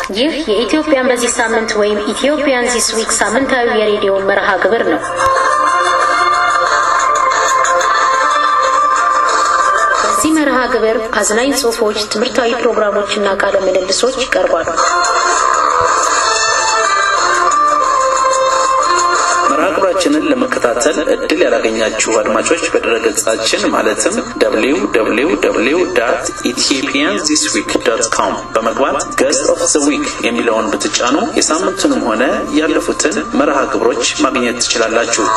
ይህ የኢትዮጵያን በዚህ ሳምንት ወይም ኢትዮጵያን ዚስ ዊክ ሳምንታዊ የሬዲዮ መርሃ ግብር ነው። በዚህ መርሃ ግብር አዝናኝ ጽሑፎች፣ ትምህርታዊ ፕሮግራሞችና ቃለ ምልልሶች ይቀርባሉ። መርሃ ግብራችንን ለመከታተል እድል ያላገኛችሁ አድማጮች በድረገጻችን ማለትም www ኢትዮጵያን ዚስ ዊክ ዶት ኮም በመግባት ገስት ኦፍ ዘ ዊክ የሚለውን ብትጫኑ የሳምንቱንም ሆነ ያለፉትን መርሃ ግብሮች ማግኘት ትችላላችሁ።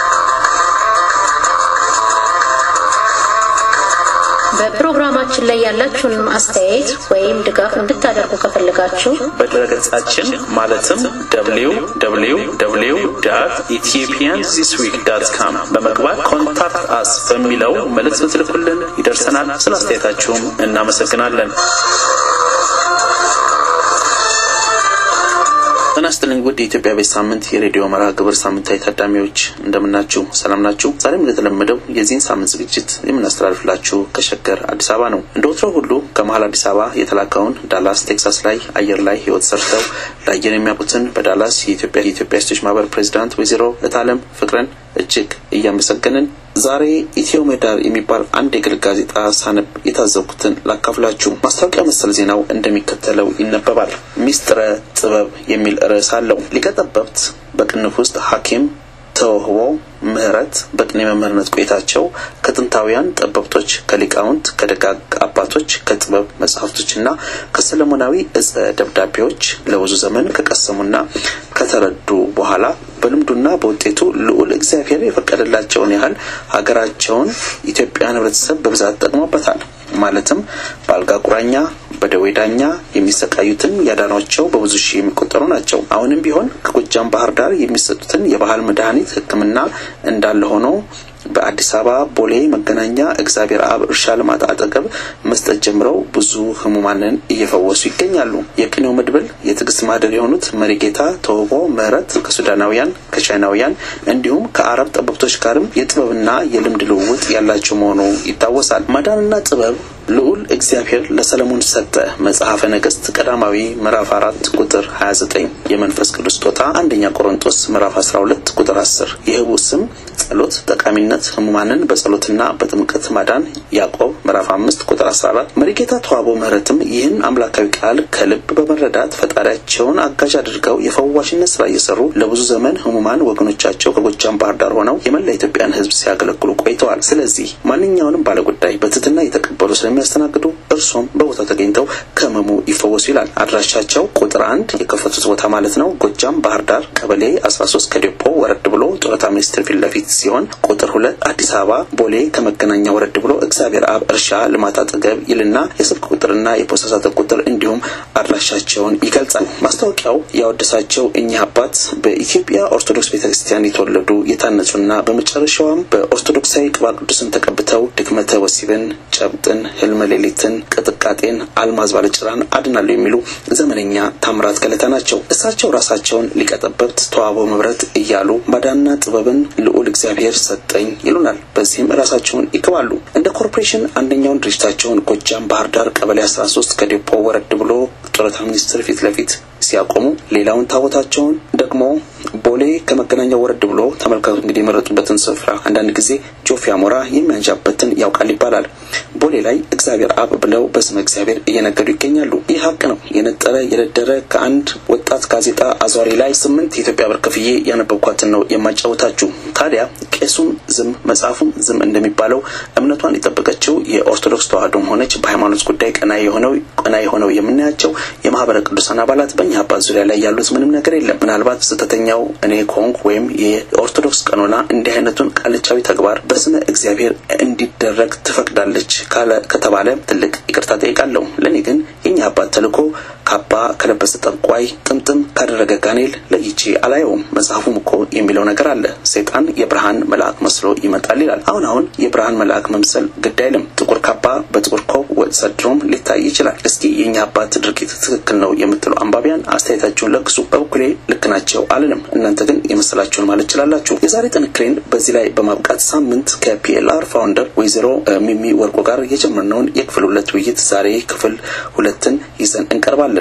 በፕሮግራማችን ላይ ያላችሁን አስተያየት ወይም ድጋፍ እንድታደርጉ ከፈለጋችሁ በድረገጻችን ማለትም www ኢትዮጵያን ዚስ ዊክ ዳት ካም በመግባት ኮንታክት አስ በሚለው መልእክት ብትልኩልን ይደርሰናል። ስለ አስተያየታችሁም እናመሰግናለን። ጤና ይስጥልኝ ውድ የኢትዮጵያ ቤት ሳምንት የሬዲዮ መርሃ ግብር ሳምንታዊ ታዳሚዎች እንደምናችሁ፣ ሰላም ናችሁ? ዛሬም እንደተለመደው የዚህን ሳምንት ዝግጅት የምናስተላልፍላችሁ ከሸገር አዲስ አበባ ነው። እንደ ወትሮ ሁሉ ከመሀል አዲስ አበባ የተላከውን ዳላስ ቴክሳስ ላይ አየር ላይ ህይወት ሰርተው ለአየር የሚያውቁትን በዳላስ የኢትዮጵያ የኢትዮጵያ ሴቶች ማህበር ፕሬዚዳንት ወይዘሮ እታለም ፍቅረን እጅግ እያመሰገንን ዛሬ ኢትዮ ምህዳር የሚባል አንድ የግል ጋዜጣ ሳነብ የታዘብኩትን ላካፍላችሁ። ማስታወቂያ መሰል ዜናው እንደሚከተለው ይነበባል። ሚስጥረ ጥበብ የሚል ርዕስ አለው። ሊቀ ጠበብት በቅንፍ ውስጥ ሐኪም ተውህቦ ምህረት በቅኔ መምህርነት ቆይታቸው ከጥንታውያን ጠበብቶች፣ ከሊቃውንት፣ ከደጋግ አባቶች፣ ከጥበብ መጽሐፍቶችና ከሰለሞናዊ እጸ ደብዳቤዎች ለብዙ ዘመን ከቀሰሙና ከተረዱ በኋላ በልምዱና በውጤቱ ልዑል እግዚአብሔር የፈቀደላቸውን ያህል ሀገራቸውን ኢትዮጵያን ህብረተሰብ በብዛት ጠቅሞበታል። ማለትም በአልጋ ቁራኛ በደዌ ዳኛ የሚሰቃዩትን ያዳኗቸው በብዙ ሺህ የሚቆጠሩ ናቸው። አሁንም ቢሆን ከጎጃም ባህር ዳር የሚሰጡትን የባህል መድኃኒት ሕክምና እንዳለ ሆኖ በአዲስ አበባ ቦሌ መገናኛ እግዚአብሔር አብ እርሻ ልማት አጠገብ መስጠት ጀምረው ብዙ ህሙማንን እየፈወሱ ይገኛሉ። የቅኔው መድብል የትዕግስት ማህደር የሆኑት መሪጌታ ተውቦ ምህረት ከሱዳናውያን፣ ከቻይናውያን እንዲሁም ከአረብ ጠበብቶች ጋርም የጥበብና የልምድ ልውውጥ ያላቸው መሆኑ ይታወሳል። ማዳንና ጥበብ ልዑል እግዚአብሔር ለሰለሞን ሰጠ። መጽሐፈ ነገስት ቀዳማዊ ምዕራፍ አራት ቁጥር 29 የመንፈስ ቅዱስ ስጦታ አንደኛ ቆሮንቶስ ምዕራፍ 12 ቁጥር 10 የህቡ ስም ጸሎት ጠቃሚነት ህሙማንን በጸሎትና በጥምቀት ማዳን ያዕቆብ ምዕራፍ 5 ቁጥር 14 መሪጌታ ተዋቦ ምህረትም ይህን አምላካዊ ቃል ከልብ በመረዳት ፈጣሪያቸውን አጋዥ አድርገው የፈዋሽነት ስራ እየሰሩ ለብዙ ዘመን ህሙማን ወገኖቻቸው ከጎጃም ባህር ዳር ሆነው የመላ ኢትዮጵያን ህዝብ ሲያገለግሉ ቆይተዋል። ስለዚህ ማንኛውንም ባለጉዳይ በትህትና የተቀበሉ ስለሚያስተናግዱ እርሶም በቦታው ተገኝተው ከህመሙ ይፈወሱ ይላል። አድራሻቸው ቁጥር አንድ የከፈቱት ቦታ ማለት ነው ጎጃም ባህር ዳር ቀበሌ 13 ከዴፖ ወረድ ብሎ ጡረታ ሚኒስቴር ፊት ለፊት ሲሆን ቁጥር ሁለት አዲስ አበባ ቦሌ ከመገናኛ ወረድ ብሎ እግዚአብሔር አብ እርሻ ልማት አጠገብ ይልና የስልክ ቁጥርና የፖስታ ሳጥን ቁጥር እንዲሁም አድራሻቸውን ይገልጻል። ማስታወቂያው ያወደሳቸው እኚህ አባት በኢትዮጵያ ኦርቶዶክስ ቤተክርስቲያን የተወለዱ የታነጹና በመጨረሻዋም በኦርቶዶክሳዊ ቅባ ቅዱስን ተቀብተው ድክመተ ወሲብን፣ ጨብጥን፣ ህልመ ሌሊትን፣ ቅጥቃጤን፣ አልማዝ ባለጭራን አድናለሁ የሚሉ ዘመነኛ ታምራት ገለታ ናቸው። እሳቸው ራሳቸውን ሊቀጠበብት ተዋበው መብረት እያሉ ማዳንና ጥበብን ልዑል እግዚአብሔር ሰጠኝ ይሉናል። በዚህም ራሳቸውን ይክባሉ። እንደ ኮርፖሬሽን አንደኛውን ድርጅታቸውን ጎጃም ባህር ዳር ቀበሌ 13 ከዴፖ ወረድ ብሎ ጡረታ ሚኒስቴር ፊት ለፊት ሲያቆሙ ሌላውን ታቦታቸውን ደግሞ ቦሌ ከመገናኛ ወረድ ብሎ ተመልካቱ እንግዲህ የመረጡበትን ስፍራ አንዳንድ ጊዜ ጆፌ አሞራ የሚያንዣበትን ያውቃል ይባላል። ቦሌ ላይ እግዚአብሔር አብ ብለው በስመ እግዚአብሔር እየነገዱ ይገኛሉ። ይህ ሀቅ ነው። የነጠረ የደደረ ከአንድ ወጣት ጋዜጣ አዟሪ ላይ ስምንት የኢትዮጵያ ብር ከፍዬ ያነበብኳትን ነው የማጫወታችሁ። ታዲያ ቄሱም ዝም መጽሐፉም ዝም እንደሚባለው እምነቷን የጠበቀችው የኦርቶዶክስ ተዋህዶም ሆነች በሃይማኖት ጉዳይ ቀና የሆነው ቀና የሆነው የምናያቸው የማህበረ ቅዱሳን አባላት በእኛ አባት ዙሪያ ላይ ያሉት ምንም ነገር የለም። ምናልባት ስህተተኛው እኔ ከሆንኩ ወይም የኦርቶዶክስ ቀኖና እንዲህ አይነቱን ቃልቻዊ ተግባር በስመ እግዚአብሔር እንዲደረግ ትፈቅዳለች ካለ ከተባለ ትልቅ ይቅርታ ጠይቃለሁ። ለእኔ ግን የኛ አባት ተልእኮ ካባ ከለበሰ ጠንቋይ ጥምጥም ካደረገ ጋኔል ለይቼ አላየውም። መጽሐፉም እኮ የሚለው ነገር አለ። ሰይጣን የብርሃን መልአክ መስሎ ይመጣል ይላል። አሁን አሁን የብርሃን መልአክ መምሰል ግድ አይልም። ጥቁር ካባ በጥቁር ኮብ ወጥ ሰድሮም ሊታይ ይችላል። እስኪ የእኛ አባት ድርጊት ትክክል ነው የምትሉ አንባቢያን አስተያየታችሁን ለግሱ። በበኩሌ ልክ ናቸው አልልም። እናንተ ግን የመሰላችሁን ማለት ትችላላችሁ። የዛሬ ጥንክሬን በዚህ ላይ በማብቃት ሳምንት ከፒኤልአር ፋውንደር ወይዘሮ ሚሚ ወርቆ ጋር የጀመርነውን የክፍል ሁለት ውይይት ዛሬ ክፍል ሁለትን ይዘን እንቀርባለን።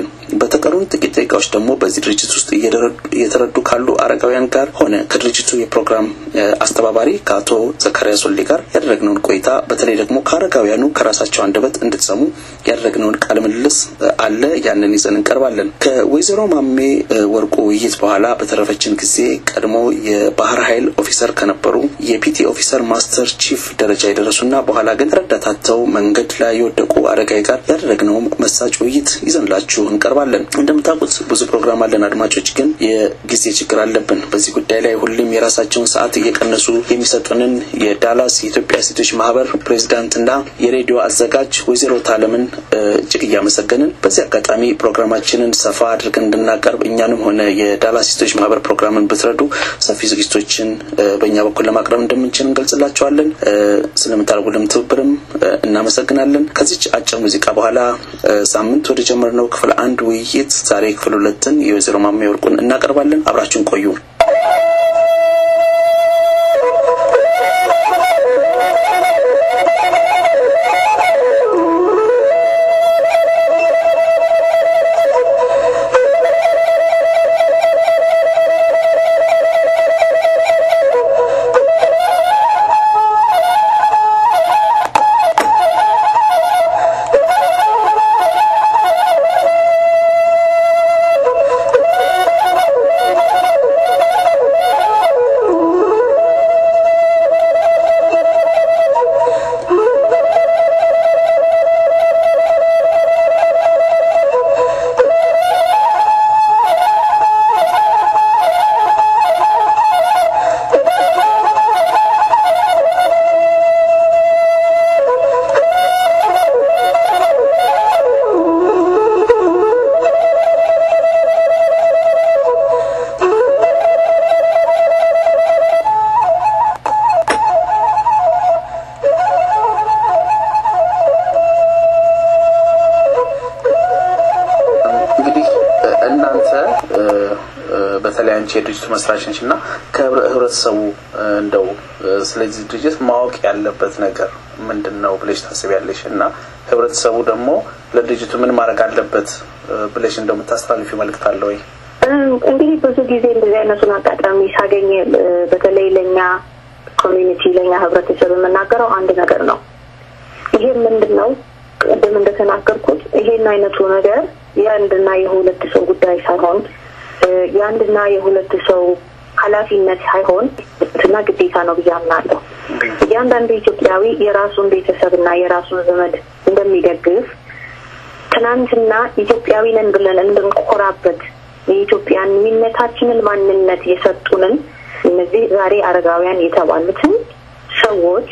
እናቀርባለን። በተቀሩን ጥቂት ደቂቃዎች ደግሞ በዚህ ድርጅት ውስጥ እየተረዱ ካሉ አረጋውያን ጋር ሆነ ከድርጅቱ የፕሮግራም አስተባባሪ ከአቶ ዘካሪያስ ወልዴ ጋር ያደረግነውን ቆይታ በተለይ ደግሞ ከአረጋውያኑ ከራሳቸው አንደበት እንድትሰሙ ያደረግነውን ቃለ ምልልስ አለ። ያንን ይዘን እንቀርባለን። ከወይዘሮ ማሜ ወርቁ ውይይት በኋላ በተረፈችን ጊዜ ቀድሞ የባህር ኃይል ኦፊሰር ከነበሩ የፒቲ ኦፊሰር ማስተር ቺፍ ደረጃ የደረሱና በኋላ ግን ረዳታተው መንገድ ላይ የወደቁ አረጋዊ ጋር ያደረግነውም መሳጭ ውይይት ይዘንላችሁ እንቀርባለን። እንደምታውቁት ብዙ ፕሮግራም አለን። አድማጮች ግን የጊዜ ችግር አለብን። በዚህ ጉዳይ ላይ ሁሌም የራሳቸውን ሰዓት እየቀነሱ የሚሰጡንን የዳላስ የኢትዮጵያ ሴቶች ማህበር ፕሬዚዳንትና የሬዲዮ አዘጋጅ ወይዘሮ ታለምን እጅግ እያመሰገንን በዚህ አጋጣሚ ፕሮግራማችንን ሰፋ አድርገን እንድናቀርብ እኛንም ሆነ የዳላስ ሴቶች ማህበር ፕሮግራምን ብትረዱ ሰፊ ዝግጅቶችን በእኛ በኩል ለማቅረብ እንደምንችል እንገልጽላቸዋለን። ስለምታደርጉልን ትብብርም እናመሰግናለን። ከዚች አጭር ሙዚቃ በኋላ ሳምንት ወደ ጀመርነው ክፍል አንድ ውይይት ዛሬ ክፍል ሁለትን የወይዘሮ ማሜ ወርቁን እናቀርባለን። አብራችሁን ቆዩ። በተለይ አንቺ የድርጅቱ መስራች ነች እና ከህብረተሰቡ እንደው ስለዚህ ድርጅት ማወቅ ያለበት ነገር ምንድን ነው ብለሽ ታስቢያለሽ? እና ህብረተሰቡ ደግሞ ለድርጅቱ ምን ማድረግ አለበት ብለሽ እንደምታስተላልፊው መልእክት አለ ወይ? እንግዲህ ብዙ ጊዜ እንደዚህ አይነቱን አጋጣሚ ሳገኝ በተለይ ለእኛ ኮሚኒቲ ለእኛ ህብረተሰብ የምናገረው አንድ ነገር ነው። ይሄ ምንድን ነው? ቅድም እንደተናገርኩት ይሄን አይነቱ ነገር የአንድና የሁለት ሰው ጉዳይ ሳይሆን የአንድና የሁለት ሰው ኃላፊነት ሳይሆን እና ግዴታ ነው ብዬ አምናለሁ። እያንዳንዱ ኢትዮጵያዊ የራሱን ቤተሰብና የራሱን ዘመድ እንደሚደግፍ ትናንትና ኢትዮጵያዊ ነን ብለን እንድንኮራበት የኢትዮጵያዊነታችንን ማንነት የሰጡንን እነዚህ ዛሬ አረጋውያን የተባሉትን ሰዎች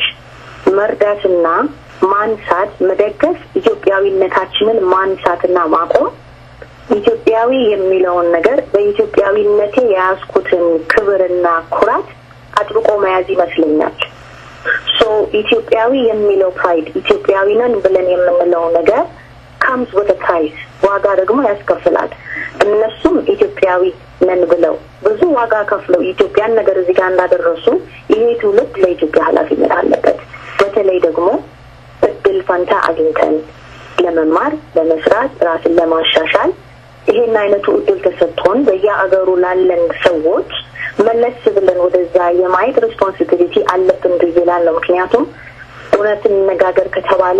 መርዳትና ማንሳት፣ መደገፍ ኢትዮጵያዊነታችንን ማንሳትና ማቆም ኢትዮጵያዊ የሚለውን ነገር በኢትዮጵያዊነቴ የያዝኩትን ክብርና ኩራት አጥብቆ መያዝ ይመስለኛል። ሶ ኢትዮጵያዊ የሚለው ፕራይድ ኢትዮጵያዊ ነን ብለን የምንለው ነገር ካምስ ወደ ፕራይስ ዋጋ ደግሞ ያስከፍላል። እነሱም ኢትዮጵያዊ ነን ብለው ብዙ ዋጋ ከፍለው ኢትዮጵያን ነገር እዚህ ጋር እንዳደረሱ ይሄ ትውልድ ለኢትዮጵያ ኃላፊነት አለበት። በተለይ ደግሞ እድል ፈንታ አግኝተን ለመማር፣ ለመስራት፣ ራስን ለማሻሻል ይሄን አይነቱ እድል ተሰጥቶን በየአገሩ ላለን ሰዎች መለስ ብለን ወደዛ የማየት ሬስፖንሲቢሊቲ አለብን ብዬ እላለሁ። ምክንያቱም እውነት እንነጋገር ከተባለ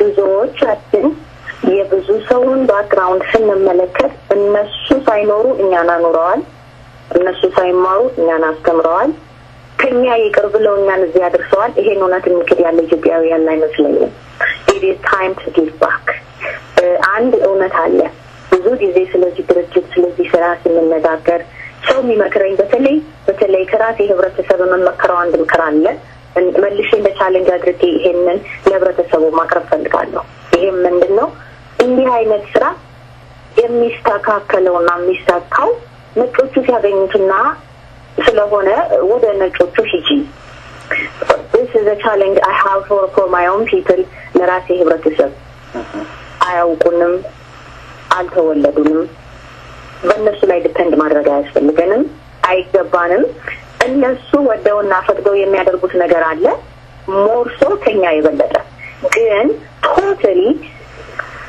ብዙዎቻችን የብዙ ሰውን ባክግራውንድ ስንመለከት እነሱ ሳይኖሩ እኛን አኑረዋል፣ እነሱ ሳይማሩ እኛን አስተምረዋል፣ ከኛ ይቅር ብለው እኛን እዚህ አድርሰዋል። ይሄን እውነት እንክድ ያለ ኢትዮጵያዊ ያለ አይመስለኝም። ኢት ኢዝ ታይም ቱ ጊቭ ባክ። አንድ እውነት አለ። ብዙ ጊዜ ስለዚህ ድርጅት ስለዚህ ስራ ስንነጋገር ሰው የሚመክረኝ በተለይ በተለይ ከራሴ ህብረተሰብ የምመከረው አንድ ምክር አለ። መልሼ እንደ ቻሌንጅ አድርጌ ይሄንን ለህብረተሰቡ ማቅረብ ፈልጋለሁ። ይሄም ምንድን ነው? እንዲህ አይነት ስራ የሚስተካከለውና የሚሳካው ነጮቹ ሲያገኙትና ስለሆነ ወደ ነጮቹ ሂጂ this is a challenge I have for for my own people ለራሴ ህብረተሰብ አያውቁንም፣ አልተወለዱንም። በእነሱ ላይ ዲፐንድ ማድረግ አያስፈልገንም፣ አይገባንም። እነሱ ወደውና ፈቅደው የሚያደርጉት ነገር አለ ሞርሶ ከኛ የበለጠ ግን ቶታሊ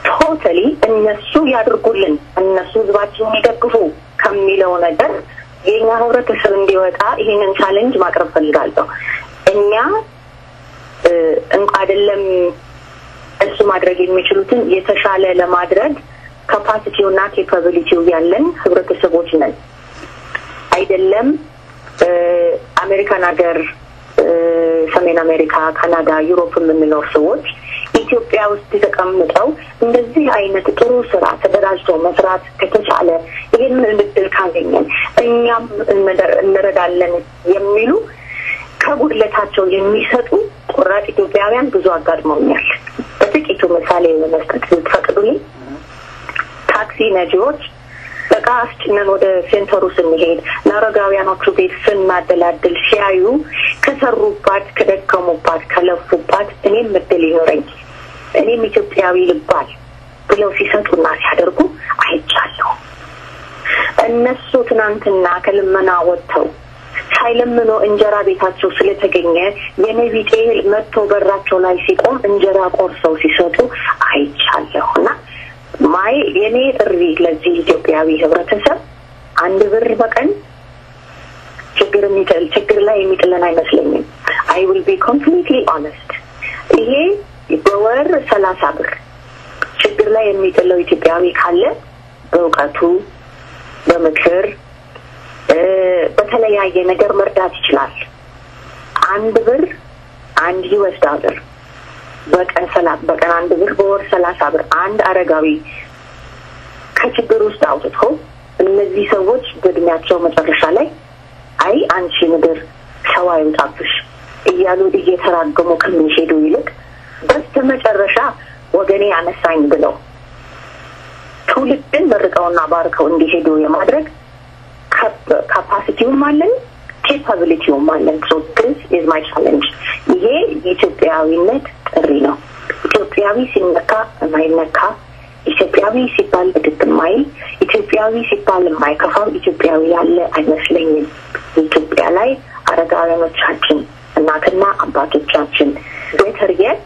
ቶታሊ እነሱ ያድርጉልን፣ እነሱ ህዝባችንን ይደግፉ ከሚለው ነገር የእኛ ህብረተሰብ እንዲወጣ ይህንን ቻሌንጅ ማቅረብ ፈልጋለሁ። እኛ እንኳ አይደለም እሱ ማድረግ የሚችሉትን የተሻለ ለማድረግ ካፓሲቲው እና ኬፓቢሊቲው ያለን ህብረተሰቦች ነን። አይደለም አሜሪካን ሀገር፣ ሰሜን አሜሪካ፣ ካናዳ፣ ዩሮፕ የምንኖር ሰዎች ኢትዮጵያ ውስጥ ተቀምጠው እንደዚህ አይነት ጥሩ ስራ ተደራጅቶ መስራት ከተቻለ ይህንን እድል ካገኘን እኛም እንረዳለን የሚሉ ከጉድለታቸው የሚሰጡ ቆራጥ ኢትዮጵያውያን ብዙ አጋጥመውኛል። በጥቂቱ ምሳሌ ለመስጠት ብትፈቅዱልኝ ታክሲ ነጂዎች እቃ አስጭነን ወደ ሴንተሩ ስንሄድ ለአረጋውያኖቹ ቤት ስናደላድል ሲያዩ ከሰሩባት፣ ከደከሙባት፣ ከለፉባት እኔም እድል ይኖረኝ እኔም ኢትዮጵያዊ ልባል ብለው ሲሰጡና ሲያደርጉ አይቻለሁ። እነሱ ትናንትና ከልመና ወጥተው ሳይለምኖ እንጀራ ቤታቸው ስለተገኘ የኔ ቢጤ መጥቶ በራቸው ላይ ሲቆም እንጀራ ቆርሰው ሲሰጡ አይቻለሁ እና ማይ የኔ ጥሪ ለዚህ ኢትዮጵያዊ ህብረተሰብ አንድ ብር በቀን ችግር የሚጥል ችግር ላይ የሚጥለን አይመስለኝም። አይ ዊል ቢ ኮምፕሊትሊ ኦነስት ይሄ በወር ሰላሳ ብር ችግር ላይ የሚጥለው ኢትዮጵያዊ ካለ በእውቀቱ በምክር በተለያየ ነገር መርዳት ይችላል። አንድ ብር አንድ ዩኤስ ዶላር በቀን ሰላት በቀን አንድ ብር በወር ሰላሳ ብር አንድ አረጋዊ ከችግር ውስጥ አውጥቶ እነዚህ ሰዎች በእድሜያቸው መጨረሻ ላይ አይ አንቺ ምድር ሰው አይውጣብሽ እያሉ እየተራገሙ ከሚሄዱ ይልቅ በስተ መጨረሻ ወገኔ አነሳኝ ብለው ትውልድን መርቀውና ባርከው እንዲሄዱ የማድረግ ካፓሲቲውም አለን ኬፓቢሊቲውም አለን። ሶ ዲስ ኢዝ ማይ ቻሌንጅ። ይሄ የኢትዮጵያዊነት ጥሪ ነው። ኢትዮጵያዊ ሲነካ የማይነካ ኢትዮጵያዊ ሲባል ብድግ የማይል ኢትዮጵያዊ ሲባል የማይከፋው ኢትዮጵያዊ ያለ አይመስለኝም። ኢትዮጵያ ላይ አረጋውያኖቻችን እናትና አባቶቻችን ቤተር የት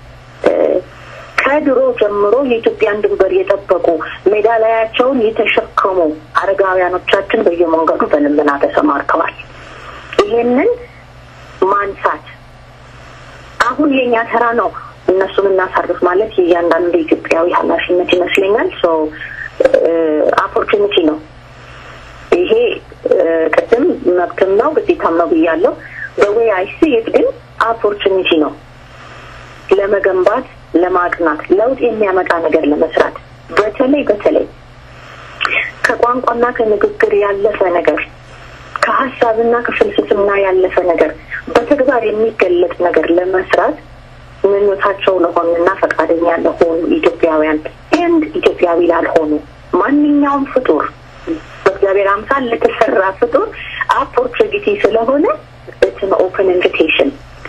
ከድሮ ጀምሮ የኢትዮጵያን ድንበር የጠበቁ ሜዳሊያቸውን የተሸከሙ አረጋውያኖቻችን በየመንገዱ በልመና ተሰማርተዋል። ይሄንን ማንሳት አሁን የኛ ተራ ነው። እነሱን እናሳርፍ ማለት የእያንዳንዱ ኢትዮጵያዊ ኃላፊነት ይመስለኛል። ሶ ኦፖርቹኒቲ ነው ይሄ። ቅድም መብትም ነው ግዴታም ነው ብያለሁ። በዌይ አይሲ የት ግን ኦፖርቹኒቲ ነው ለመገንባት ለማቅናት ለውጥ የሚያመጣ ነገር ለመስራት በተለይ በተለይ ከቋንቋና ከንግግር ያለፈ ነገር ከሀሳብና ከፍልስፍና ያለፈ ነገር በተግባር የሚገለጥ ነገር ለመስራት ምኞታቸው ለሆኑና ፈቃደኛ ለሆኑ ኢትዮጵያውያን ንድ ኢትዮጵያዊ ላልሆኑ ማንኛውም ፍጡር በእግዚአብሔር አምሳል ለተሰራ ፍጡር ኦፖርቹኒቲ ስለሆነ ኢትስ ኦፕን ኢንቪቴሽን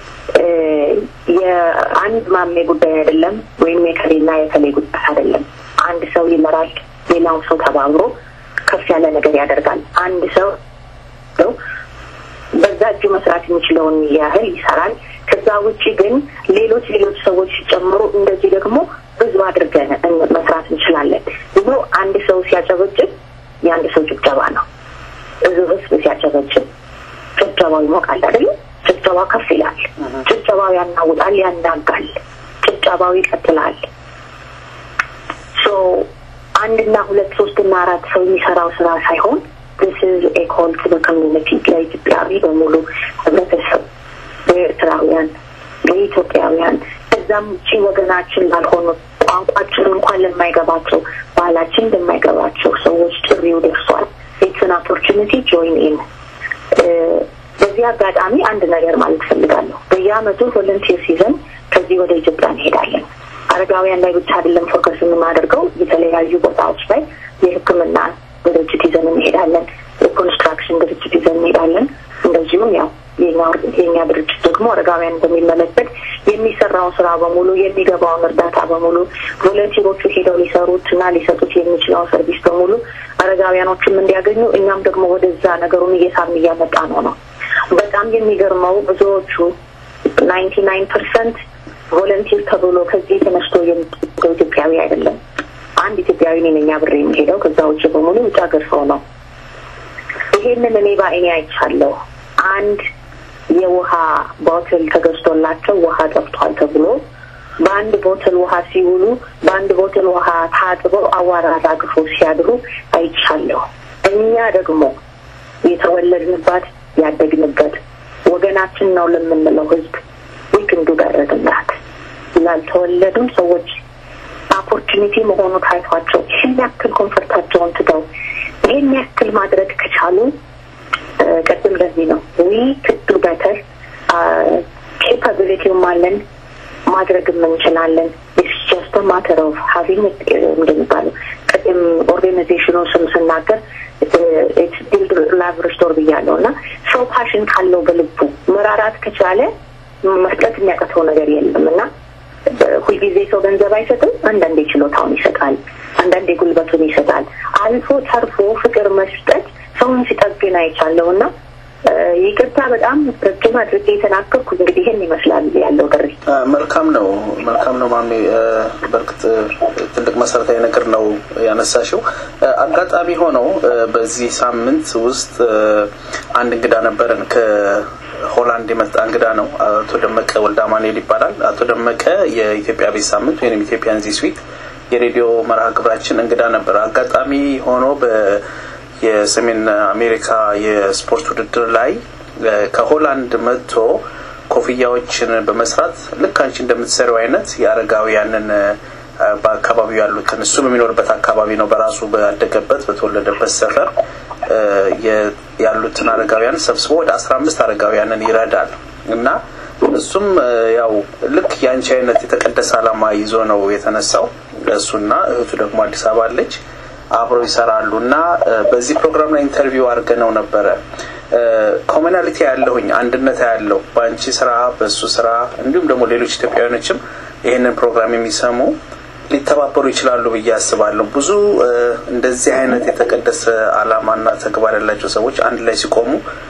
የአንድ ማሜ ጉዳይ አይደለም፣ ወይም የከሌና የከሌ ጉዳይ አይደለም። አንድ ሰው ይመራል፣ ሌላው ሰው ተባብሮ ከፍ ያለ ነገር ያደርጋል። አንድ ሰው ነው በዛ እጁ መስራት የሚችለውን ያህል ይሰራል። ከዛ ውጭ ግን ሌሎች ሌሎች ሰዎች ሲጨምሩ እንደዚህ ደግሞ ብዙ አድርገን መስራት እንችላለን። ይዞ አንድ ሰው ሲያጨበጭብ የአንድ ሰው ጭብጨባ ነው። ብዙ ህዝብ ሲያጨበጭብ ጭብጨባው ይሞቃል አይደለም? ጭብጨባው ከፍ ይላል። ጭብጨባው ያናውጣል፣ ያናጋል። ጭብጨባው ይቀጥላል። ሶ አንድና ሁለት ሶስትና አራት ሰው የሚሰራው ስራ ሳይሆን this is a call to the community ለኢትዮጵያዊ በሙሉ ህብረተሰብ፣ ለኤርትራውያን፣ ለኢትዮጵያውያን ከዛም ውጭ ወገናችን ላልሆኑ ቋንቋችን እንኳን ለማይገባቸው ባህላችን ለማይገባቸው ሰዎች ጥሪው ደርሷል። ኢትስ አን ኦፖርቹኒቲ ጆይን ኢን በዚህ አጋጣሚ አንድ ነገር ማለት ፈልጋለሁ። በየአመቱ ቮለንቲር ሲዘን ከዚህ ወደ ኢትዮጵያ እንሄዳለን። አረጋውያን ላይ ብቻ አይደለም ፎከስ የምናደርገው የተለያዩ ቦታዎች ላይ የሕክምና ድርጅት ይዘን እንሄዳለን። የኮንስትራክሽን ድርጅት ይዘን እንሄዳለን። እንደዚሁም ያው የኛ ድርጅት ደግሞ አረጋውያን በሚመለከት የሚሰራውን ስራ በሙሉ የሚገባውን እርዳታ በሙሉ ቮለንቲሮቹ ሄደው ሊሰሩት እና ሊሰጡት የሚችለውን ሰርቪስ በሙሉ አረጋውያኖችም እንዲያገኙ እኛም ደግሞ ወደዛ ነገሩን እየሳብን እያመጣ ነው ነው በጣም የሚገርመው ብዙዎቹ ናይንቲ ናይን ፐርሰንት ቮለንቲር ተብሎ ከዚህ ተነስቶ የሚሄደው ኢትዮጵያዊ አይደለም። አንድ ኢትዮጵያዊ ነኝ አብሬ የሚሄደው። ከዛ ውጭ በሙሉ ውጭ ሀገር ሰው ነው። ይሄንን እኔ በአይኔ አይቻለሁ። አንድ የውሃ ቦትል ተገዝቶላቸው ውሃ ጠፍቷል ተብሎ በአንድ ቦትል ውሃ ሲውሉ በአንድ ቦትል ውሃ ታጥበው አዋራ አራግፎ ሲያድሩ አይቻለሁ። እኛ ደግሞ የተወለድንባት ያደግንበት ወገናችን ነው ለምንለው ህዝብ ዊክንዱ ጋረግላት ላልተወለዱም ሰዎች ኦፖርቹኒቲ መሆኑ ታይቷቸው ይህን ያክል ኮንፈርታቸውን ትተው ይህን ያክል ማድረግ ከቻሉ ቅድም ለዚህ ነው ዊ ክዱ በተር ኬፓቢሊቲውም አለን ማድረግም እንችላለን። ጀስት ማተር ኦፍ ሀቪንግ እንደሚባለው ቅድም ኦርጋናይዜሽኑ ስም ስናገር ቢልድ ላቭ ሪስቶር ብያለሁ እና ሰው ፓሽን ካለው በልቡ መራራት ከቻለ መስጠት የሚያቀተው ነገር የለም እና ሁልጊዜ ሰው ገንዘብ አይሰጥም። አንዳንዴ ችሎታውን ይሰጣል፣ አንዳንዴ ጉልበቱን ይሰጣል። አልፎ ተርፎ ፍቅር መስጠት ሰውን ሲጠግን አይቻለሁ እና ይቅርታ በጣም ረጅም አድርጌ የተናገርኩ እንግዲህ ይህን ይመስላል ያለው ጥሪ። መልካም ነው፣ መልካም ነው ማሜ። በእርግጥ ትልቅ መሰረታዊ ነገር ነው ያነሳሽው። አጋጣሚ ሆነው በዚህ ሳምንት ውስጥ አንድ እንግዳ ነበረን ከሆላንድ የመጣ እንግዳ ነው። አቶ ደመቀ ወልደ አማኑኤል ይባላል። አቶ ደመቀ የኢትዮጵያ ቤት ሳምንት ወይም ኢትዮጵያን ዚስ ዊክ የሬዲዮ መርሃ ግብራችን እንግዳ ነበር። አጋጣሚ ሆኖ በ የሰሜን አሜሪካ የስፖርት ውድድር ላይ ከሆላንድ መጥቶ ኮፍያዎችን በመስራት ልክ አንቺ እንደምትሰሪው አይነት የአረጋውያንን በአካባቢው ያሉትን እሱ በሚኖርበት አካባቢ ነው በራሱ ባደገበት በተወለደበት ሰፈር ያሉትን አረጋውያን ሰብስቦ ወደ አስራ አምስት አረጋውያንን ይረዳል እና እሱም ያው ልክ የአንቺ አይነት የተቀደሰ ዓላማ ይዞ ነው የተነሳው። እሱና እህቱ ደግሞ አዲስ አበባ አለች። አብረው ይሰራሉ እና በዚህ ፕሮግራም ላይ ኢንተርቪው አድርገነው ነበረ። ኮሚናሊቲ ያለሁኝ አንድነት ያለው በአንቺ ስራ፣ በእሱ ስራ እንዲሁም ደግሞ ሌሎች ኢትዮጵያውያኖችም ይህንን ፕሮግራም የሚሰሙ ሊተባበሩ ይችላሉ ብዬ አስባለሁ። ብዙ እንደዚህ አይነት የተቀደሰ ዓላማና ተግባር ያላቸው ሰዎች አንድ ላይ ሲቆሙ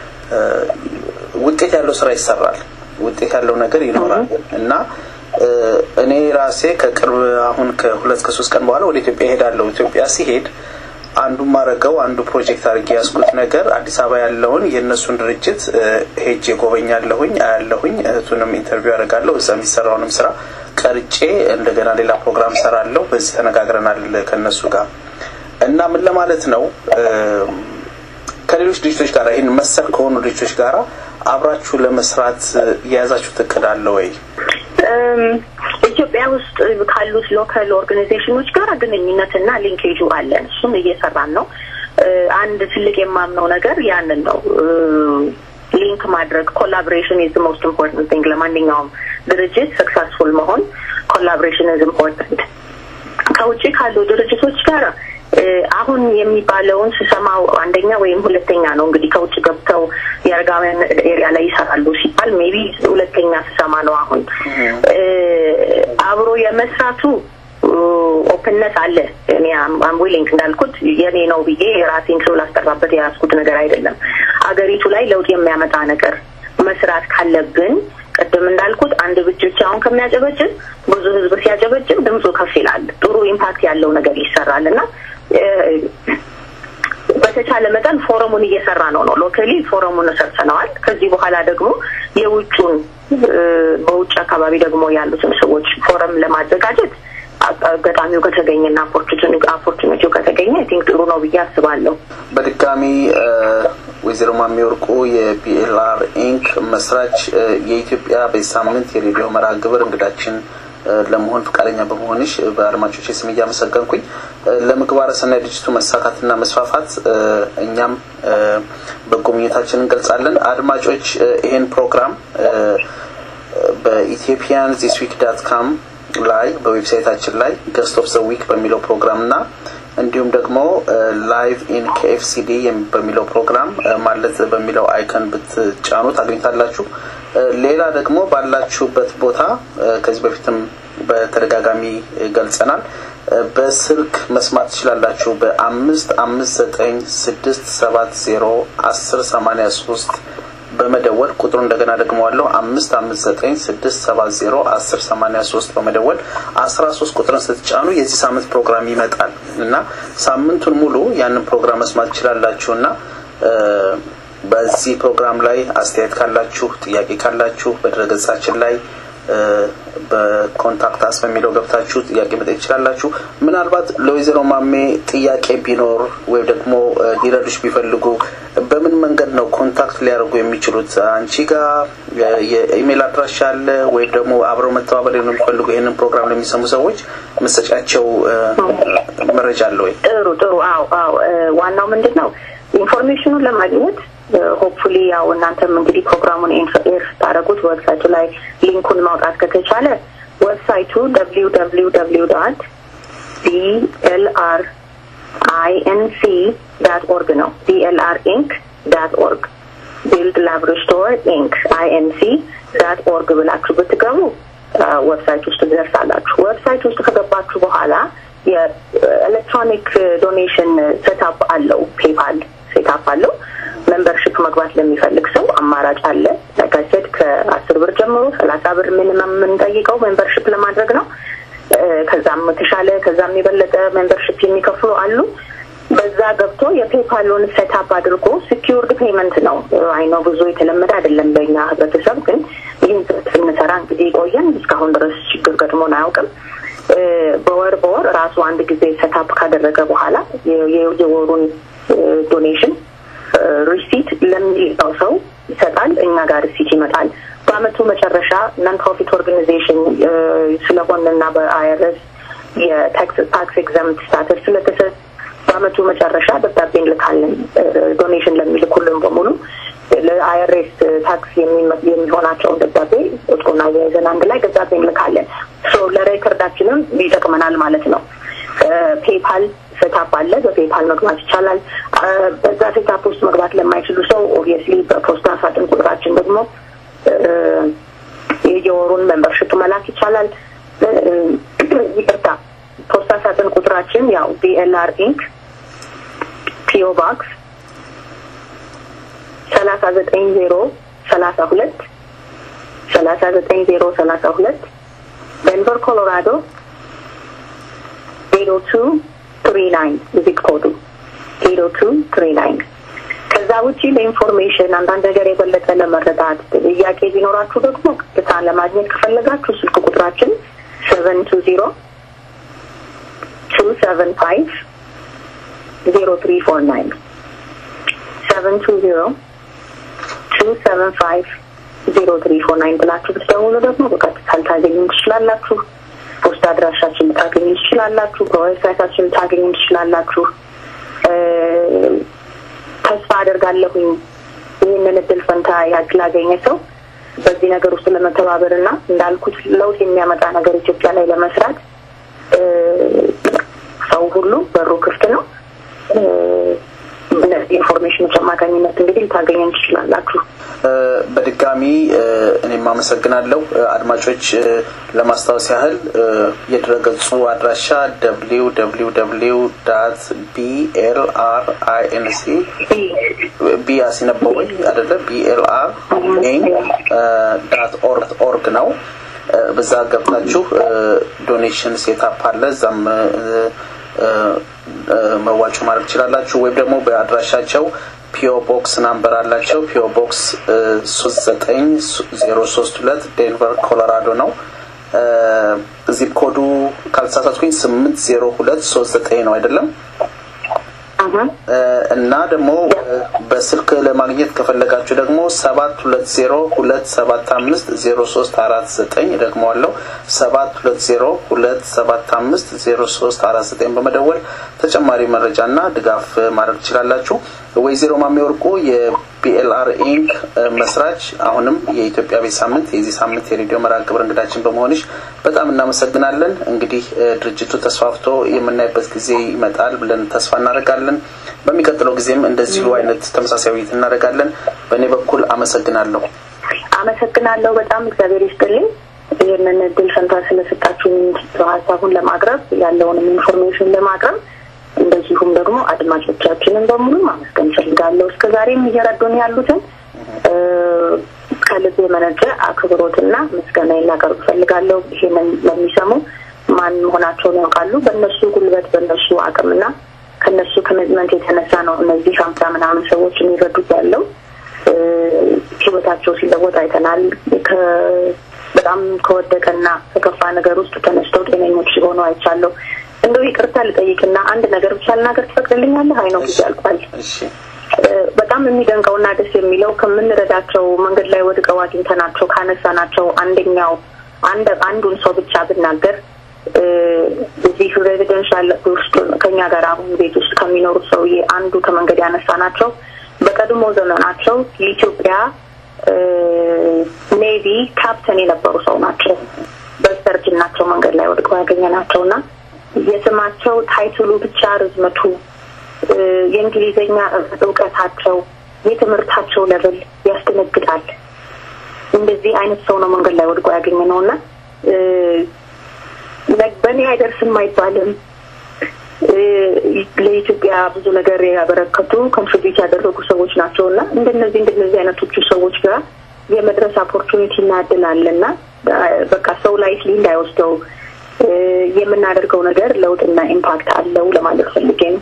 ውጤት ያለው ስራ ይሰራል፣ ውጤት ያለው ነገር ይኖራል እና እኔ ራሴ ከቅርብ አሁን ከሁለት ከሶስት ቀን በኋላ ወደ ኢትዮጵያ እሄዳለሁ። ኢትዮጵያ ሲሄድ አንዱ ማረገው አንዱ ፕሮጀክት አድርጌ ያስኩት ነገር አዲስ አበባ ያለውን የእነሱን ድርጅት ሄጄ ጎበኛለሁኝ፣ አያለሁኝ፣ እህቱንም ኢንተርቪው አደርጋለሁ። እዛ የሚሰራውንም ስራ ቀርጬ እንደገና ሌላ ፕሮግራም ሰራለሁ። በዚህ ተነጋግረናል ከእነሱ ጋር እና ምን ለማለት ነው ከሌሎች ድርጅቶች ጋር ይህን መሰል ከሆኑ ድርጅቶች ጋር አብራችሁ ለመስራት የያዛችሁት እቅድ አለ ወይ? ኢትዮጵያ ውስጥ ካሉት ሎካል ኦርጋናይዜሽኖች ጋር ግንኙነትና ሊንኬጁ አለን። እሱም እየሰራን ነው። አንድ ትልቅ የማምነው ነገር ያንን ነው። ሊንክ ማድረግ ኮላቦሬሽን ኢዝ ሞስት ኢምፖርታንት ቲንግ። ለማንኛውም ድርጅት ሰክሰስፉል መሆን ኮላቦሬሽን ኢዝ ኢምፖርታንት። ከውጭ ካሉ ድርጅቶች ጋር አሁን የሚባለውን ስሰማው አንደኛ ወይም ሁለተኛ ነው እንግዲህ ከውጭ ገብተው የአረጋውያን ኤሪያ ላይ ይሰራሉ ሲባል ሜቢ ሁለተኛ ስሰማ ነው። አሁን አብሮ የመስራቱ ኦፕንነት አለ። እኔ አም ዊሊንግ እንዳልኩት የኔ ነው ብዬ የራሴን ሰው ላስጠራበት የያዝኩት ነገር አይደለም። አገሪቱ ላይ ለውጥ የሚያመጣ ነገር መስራት ካለብን ቅድም እንዳልኩት አንድ ብቻውን ከሚያጨበጭብ ብዙ ህዝብ ሲያጨበጭብ ድምፁ ከፍ ይላል። ጥሩ ኢምፓክት ያለው ነገር ይሰራል እና በተቻለ መጠን ፎረሙን እየሰራ ነው ነው ሎካሊ ፎረሙን ሰርተነዋል። ከዚህ በኋላ ደግሞ የውጩን በውጭ አካባቢ ደግሞ ያሉትን ሰዎች ፎረም ለማዘጋጀት አጋጣሚው ከተገኘና ኦፖርቹኒቲው ከተገኘ አይ ቲንክ ጥሩ ነው ብዬ አስባለሁ። በድጋሚ ወይዘሮ ማሚ ወርቁ የቢኤልአር ኢንክ መስራች የኢትዮጵያ በዚህ ሳምንት የሬዲዮ መርሃ ግብር እንግዳችን ለመሆን ፈቃደኛ በመሆንሽ በአድማጮች ስም እያመሰገንኩኝ ለምግባረ ሰናይ ድርጅቱ መሳካትና መስፋፋት እኛም በጎ ምኞታችን እንገልጻለን። አድማጮች ይህን ፕሮግራም በኢትዮጵያን ዚስ ዊክ ዳት ካም ላይ በዌብሳይታችን ላይ ገስት ኦፍ ዘ ዊክ በሚለው ፕሮግራም እና እንዲሁም ደግሞ ላይቭ ኢን ከኤፍሲዲ በሚለው ፕሮግራም ማለት በሚለው አይከን ብትጫኑ ታገኝታላችሁ። ሌላ ደግሞ ባላችሁበት ቦታ ከዚህ በፊትም በተደጋጋሚ ገልጸናል። በስልክ መስማት ትችላላችሁ። በአምስት አምስት ዘጠኝ ስድስት ሰባት ዜሮ አስር ሰማኒያ ሶስት በመደወል ቁጥሩ እንደገና ደግመዋለሁ አምስት አምስት ዘጠኝ ስድስት ሰባት ዜሮ አስር ሰማኒያ ሶስት በመደወል አስራ ሶስት ቁጥርን ስትጫኑ የዚህ ሳምንት ፕሮግራም ይመጣል እና ሳምንቱን ሙሉ ያንን ፕሮግራም መስማት ትችላላችሁ እና በዚህ ፕሮግራም ላይ አስተያየት ካላችሁ ጥያቄ ካላችሁ በድረገጻችን ላይ በኮንታክት አስ በሚለው ገብታችሁ ጥያቄ መጠየቅ ትችላላችሁ። ምናልባት ለወይዘሮ ማሜ ጥያቄ ቢኖር ወይም ደግሞ ሊረዱሽ ቢፈልጉ በምን መንገድ ነው ኮንታክት ሊያደርጉ የሚችሉት? አንቺ ጋር የኢሜይል አድራሻ አለ ወይም ደግሞ አብረው መተባበር ነው የሚፈልጉ ይህንን ፕሮግራም ለሚሰሙ ሰዎች መሰጫቸው መረጃ አለ ወይ? ጥሩ ጥሩ። አዎ አዎ። ዋናው ምንድን ነው ኢንፎርሜሽኑን ለማግኘት ሆፕፉሊ ያው እናንተም እንግዲህ ፕሮግራሙን ኤር ስታደረጉት ዌብሳይቱ ላይ ሊንኩን ማውጣት ከተቻለ ዌብሳይቱ ደብሊው ደብሊው ደብሊው ዳት ቢኤልአር አይኤንሲ ዳት ኦርግ ነው። ቢኤልአር ኢንክ ዳት ኦርግ ቢልድ ላብራቶሪ ኢንክ አይኤንሲ ዳት ኦርግ ብላችሁ ብትገቡ ዌብሳይት ውስጥ ትደርሳላችሁ። ዌብሳይት ውስጥ ከገባችሁ በኋላ የኤሌክትሮኒክ ዶኔሽን ሴታፕ አለው። ፔፓል ሴታፕ አለው። ሜምበርሽፕ መግባት ለሚፈልግ ሰው አማራጭ አለ። ለጋሴት ከአስር ብር ጀምሮ ሰላሳ ብር ሚኒመም የምንጠይቀው ሜምበርሽፕ ለማድረግ ነው። ከዛም የተሻለ ከዛም የበለጠ ሜምበርሽፕ የሚከፍሉ አሉ። በዛ ገብቶ የፔፓሉን ሴታፕ አድርጎ ሲኪውርድ ፔመንት ነው። አይኖ ብዙ የተለመደ አይደለም በእኛ ህብረተሰብ፣ ግን ይህን ስንሰራ እንግዲህ ቆየን እስካሁን ድረስ ችግር ገጥሞን አያውቅም። በወር በወር ራሱ አንድ ጊዜ ሴታፕ ካደረገ በኋላ የወሩን ዶኔሽን ሪሲት ለሚለው ሰው ይሰጣል። እኛ ጋር ሪሲት ይመጣል። በአመቱ መጨረሻ ናን ፕሮፊት ኦርጋናይዜሽን ስለሆንና በአይአርኤስ የታክስ ኤግዛምት ስታተስ ስለተሰጥ በአመቱ መጨረሻ ደብዳቤ እንልካለን። ዶኔሽን ለሚልኩልን በሙሉ ለአይአርኤስ ታክስ የሚሆናቸውን ደብዳቤ ቁጥሩና የያዘን አንድ ላይ ደብዳቤ እንልካለን። ለሬከርዳችንም ይጠቅመናል ማለት ነው። ፔፓል ሴታፕ አለ። በፔፓል መግባት ይቻላል። በዛ ሴታፕ ውስጥ መግባት ለማይችሉ ሰው ኦብቪየስሊ በፖስታ ሳጥን ቁጥራችን ደግሞ የየወሩን ሜምበርሽፕ መላክ ይቻላል። ይቅርታ፣ ፖስታ ሳጥን ቁጥራችን ያው ቢኤልአር ኢንክ ፒኦ ባክስ ሰላሳ ዘጠኝ ዜሮ ሰላሳ ሁለት ሰላሳ ዘጠኝ ዜሮ ሰላሳ ሁለት ደንቨር ኮሎራዶ ዜሮ ቱ ትሪ ናይን ዚፕ ኮዱ ዜሮ ቱ ትሪ ናይን። ከዛ ውጪ ለኢንፎርሜሽን አንዳንድ ነገር የበለጠ ለመረዳት ጥያቄ ቢኖራችሁ ደግሞ ቀጥታ ለማግኘት ከፈለጋችሁ ስልክ ቁጥራችን ሰቨን ቱ ዜሮ ቱ ሰቨን ፋይቭ ዜሮ ትሪ ፎር ናይን ሰቨን ቱ ዜሮ ቱ ሰቨን ፋይቭ ዜሮ ትሪ ፎር ናይን ብላችሁ ብትደውሉ ደግሞ በቀጥታ ልታገኙ ትችላላችሁ። ፖስታ አድራሻችን ልታገኙ ትችላላችሁ። በዌብሳይታችን ልታገኙ ትችላላችሁ። ተስፋ አደርጋለሁኝ ይህንን እድል ፈንታ ያላገኘ ሰው በዚህ ነገር ውስጥ ለመተባበር እና እንዳልኩት ለውጥ የሚያመጣ ነገር ኢትዮጵያ ላይ ለመስራት ሰው ሁሉ በሩ ክፍት ነው። እነዚህ ኢንፎርሜሽኖች አማካኝነት እንግዲህ ልታገኘን ትችላላችሁ። በድጋሚ እኔም አመሰግናለሁ። አድማጮች ለማስታወስ ያህል የድረገጹ አድራሻ ደብሊው ደብሊው ደብሊው ዳት ቢኤልአር አይኤንሲ ቢ አሲነበወይ አደለ ቢኤልአር ኤን ዳት ኦርግ ኦርግ ነው። በዛ ገብታችሁ ዶኔሽን ሴታፕ አለ እዛም መዋጮ ማድረግ ትችላላችሁ። ወይም ደግሞ በአድራሻቸው ፒኦ ቦክስ ናምበር አላቸው። ፒኦ ቦክስ ሶስት ዘጠኝ ዜሮ ሶስት ሁለት ዴንቨር ኮሎራዶ ነው። ዚፕ ኮዱ ካልተሳሳትኩኝ ስምንት ዜሮ ሁለት ሶስት ዘጠኝ ነው አይደለም? እና ደግሞ በስልክ ለማግኘት ከፈለጋችሁ ደግሞ ሰባት ሁለት ዜሮ ሁለት ሰባት አምስት ዜሮ ሶስት አራት ዘጠኝ ደግመዋለሁ ሰባት ሁለት ዜሮ ሁለት ሰባት አምስት ዜሮ ሶስት አራት ዘጠኝ በመደወል ተጨማሪ መረጃና ድጋፍ ማድረግ ትችላላችሁ። ወይዘሮ ማሜ ወርቁ የቢኤልአር ኢንክ መስራች፣ አሁንም የኢትዮጵያ ቤት ሳምንት የዚህ ሳምንት የሬዲዮ መርሃ ግብር እንግዳችን በመሆንሽ በጣም እናመሰግናለን። እንግዲህ ድርጅቱ ተስፋፍቶ የምናይበት ጊዜ ይመጣል ብለን ተስፋ እናደርጋለን። በሚቀጥለው ጊዜም እንደዚሁ አይነት ተመሳሳይ ውይይት እናደርጋለን። በእኔ በኩል አመሰግናለሁ። አመሰግናለሁ በጣም እግዚአብሔር ይስጥልኝ። ይህንን እድል ፈንታ ስለሰጣችሁኝ ሀሳቡን ለማቅረብ ያለውንም ኢንፎርሜሽን ለማቅረብ እንደዚሁም ደግሞ አድማጮቻችንን በሙሉ ማመስገን ፈልጋለሁ። እስከ ዛሬም እየረዱን ያሉትን ከልብ የመነጨ አክብሮትና ምስጋና ላቀርብ እፈልጋለሁ። ይሄንን ለሚሰሙ ማን መሆናቸውን ያውቃሉ። በእነሱ ጉልበት፣ በእነሱ አቅምና ከእነሱ ኮሚትመንት የተነሳ ነው እነዚህ ሀምሳ ምናምን ሰዎች የሚረዱት ያለው ህይወታቸው ሲለወጥ አይተናል። በጣም ከወደቀና ከከፋ ነገር ውስጥ ተነስተው ጤነኞች ሲሆኑ አይቻለሁ። እንደው ይቅርታ ልጠይቅና አንድ ነገር ብቻ ልናገር ትፈቅድልኛለህ? አይ ነው ጊዜ አልቋል። በጣም የሚደንቀውና ደስ የሚለው ከምንረዳቸው መንገድ ላይ ወድቀው አግኝተናቸው ካነሳናቸው አንደኛው አንድ አንዱን ሰው ብቻ ብናገር እዚህ ሬዚደንሻል ውስጥ ከኛ ጋር አሁን ቤት ውስጥ ከሚኖሩት ሰውዬ አንዱ ከመንገድ ያነሳ ናቸው። በቀድሞ ዘመናቸው የኢትዮጵያ ኔቪ ካፕተን የነበሩ ሰው ናቸው። በስተርጅናቸው መንገድ ላይ ወድቀው ያገኘ ናቸው እና የስማቸው ታይትሉ ብቻ ርዝመቱ፣ የእንግሊዝኛ እውቀታቸው፣ የትምህርታቸው ለብል ያስደነግጣል። እንደዚህ አይነት ሰው ነው መንገድ ላይ ወድቆ ያገኘ ነው እና በእኔ አይደርስም አይባልም። ለኢትዮጵያ ብዙ ነገር ያበረከቱ ኮንትሪቢዩት ያደረጉ ሰዎች ናቸው እና እንደነዚህ እንደነዚህ አይነቶቹ ሰዎች ጋር የመድረስ ኦፖርቹኒቲ እና እድል አለ እና በቃ ሰው ላይ ስሊ እንዳይወስደው የምናደርገው ነገር ለውጥና ኢምፓክት አለው ለማለት ፈልጌ ነው።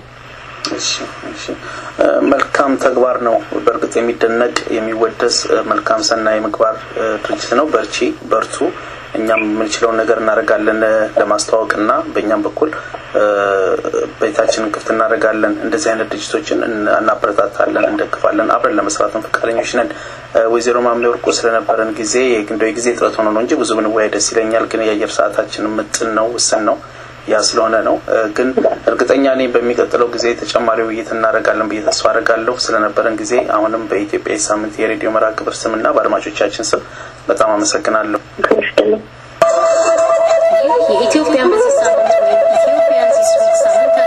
መልካም ተግባር ነው። በእርግጥ የሚደነቅ የሚወደስ መልካም ሰናይ ምግባር ድርጅት ነው። በርቺ፣ በርቱ። እኛም የምንችለውን ነገር እናደርጋለን ለማስተዋወቅ እና በእኛም በኩል ቤታችንን ክፍት እናደርጋለን። እንደዚህ አይነት ድርጅቶችን እናበረታታለን፣ እንደግፋለን። አብረን ለመስራትም ፈቃደኞች ነን። ወይዘሮ ማሜ ወርቁ ስለነበረን ጊዜ እንደው የጊዜ ጥረት ሆኖ ነው እንጂ ብዙ ብንወያይ ደስ ይለኛል። ግን የአየር ሰዓታችን ምጥን ነው፣ ውስን ነው። ያ ስለሆነ ነው። ግን እርግጠኛ ነኝ በሚቀጥለው ጊዜ ተጨማሪ ውይይት እናደርጋለን ብዬ ተስፋ አደርጋለሁ። ስለነበረን ጊዜ አሁንም በኢትዮጵያ ሳምንት የሬዲዮ መርሃ ግብር ስምና በአድማጮቻችን ስም በጣም አመሰግናለሁ። የኢትዮጵያ መንግስት ሳምንት ወይም ኢትዮጵያን ዚስ ዊክ ሳምንታዊ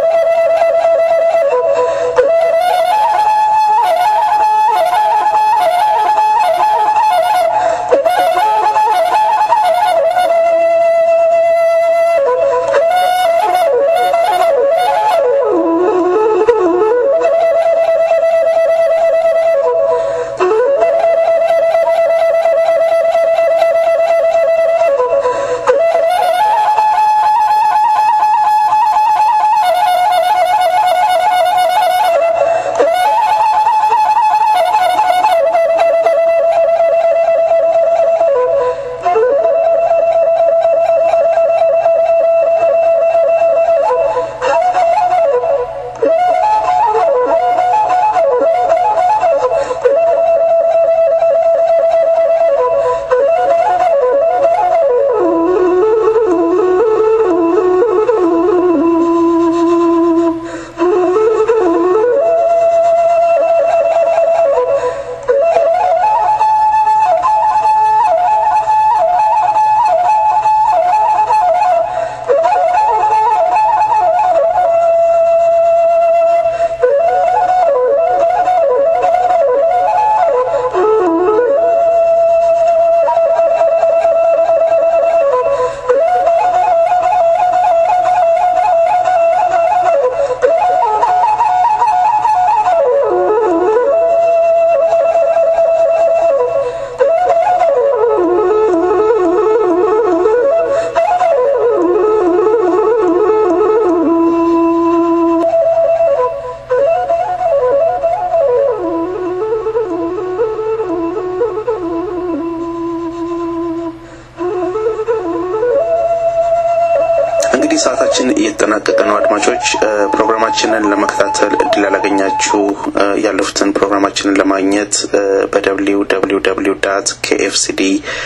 እንግዲህ ሰዓታችን እየተጠናቀቀ ነው። አድማጮች ፕሮግራማችንን ለመከታተል እድል ያላገኛችሁ ያለፉትን ፕሮግራማችንን ለማግኘት በደብሊው ደብሊው ደብሊው ዳት ኬኤፍሲዲ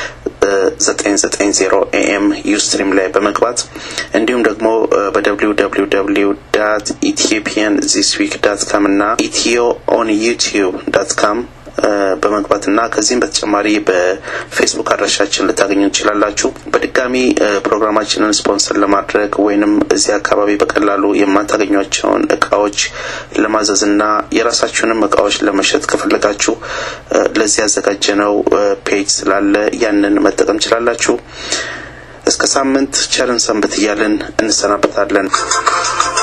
ዘጠኝ ዘጠኝ ዜሮ ኤኤም ዩስትሪም ላይ በመግባት እንዲሁም ደግሞ በደብሊው ደብሊው ደብሊው ዳት ኢትዮጵያን ዚስ ዊክ ዳት ካም እና ኢትዮ ኦን ዩቲዩብ ዳት ካም በመግባት እና ከዚህም በተጨማሪ በፌስቡክ አድራሻችን ልታገኙ ትችላላችሁ። በድጋሚ ፕሮግራማችንን ስፖንሰር ለማድረግ ወይንም እዚህ አካባቢ በቀላሉ የማታገኟቸውን እቃዎች ለማዘዝ እና የራሳችሁንም እቃዎች ለመሸጥ ከፈለጋችሁ ለዚህ ያዘጋጀነው ፔጅ ስላለ ያንን መጠቀም ትችላላችሁ። እስከ ሳምንት ቸርን ሰንብት እያልን እንሰናበታለን።